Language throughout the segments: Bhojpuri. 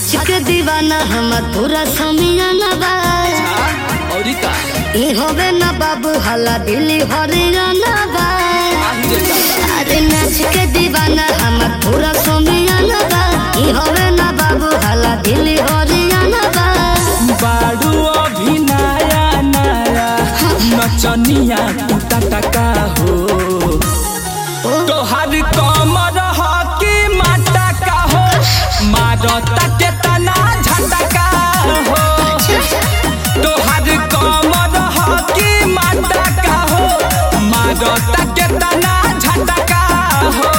नाच के दीवाना हमर पूरा समियाना बा औरी का ई होवे ना बाबू हला दिल्ली हरियाणा बा आही रे दादा अरे नाच के दीवाना हमर पूरा समियाना बा ई होवे ना बाबू हला दिल्ली हरियाणा बा बाडू अभी नया नया नचनिया टूटा टका हो तोहर कमर ह कि माटा का हो मारता के तना झटका हो तोहर कमर ह कि माटा का हो मारता के तना झटका हो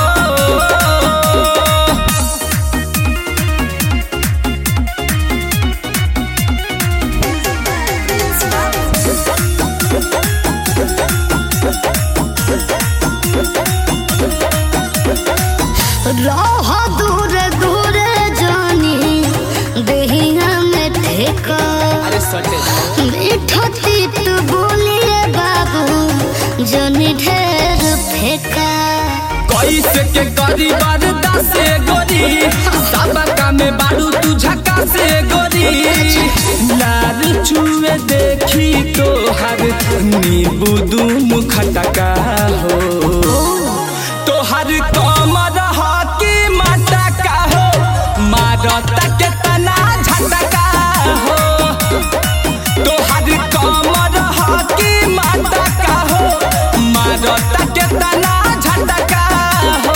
रह दूर दूर जानी देहिया में ठेका अरे सटे मीठा तीत बोलिए बाबू जनी ढेर फेंका कैसे के करी बरदा से गोरी सबका में बारू तू झका से गोरी लाल चुए देखी तोहर नींबू दूम खटका हो तोहर कमर ह कि माटा का हो मारता के तना झटका हो तोहर कमर ह कि माटा का हो मारता के तना झटका हो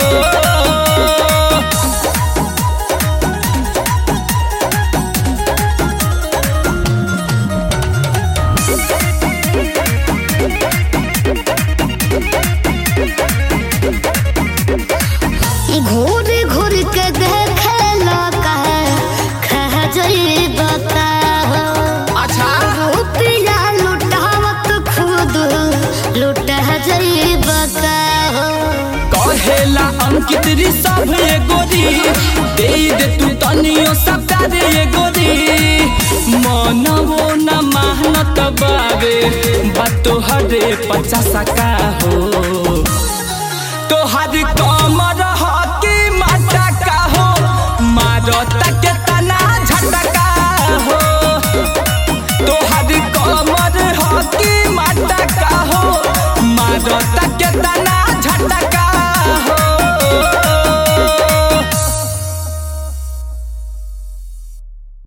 घूर घूर के देखे लगा खह जइब का हो अच्छा रुपया लुटावत खुद लुटह जइब का हो कहेला अंकित री सब ये गोरी दे दे तू तनियो सबका रे ये गोरी मनवो न मेहनत बावे बातो हरे पचास का हो तोहर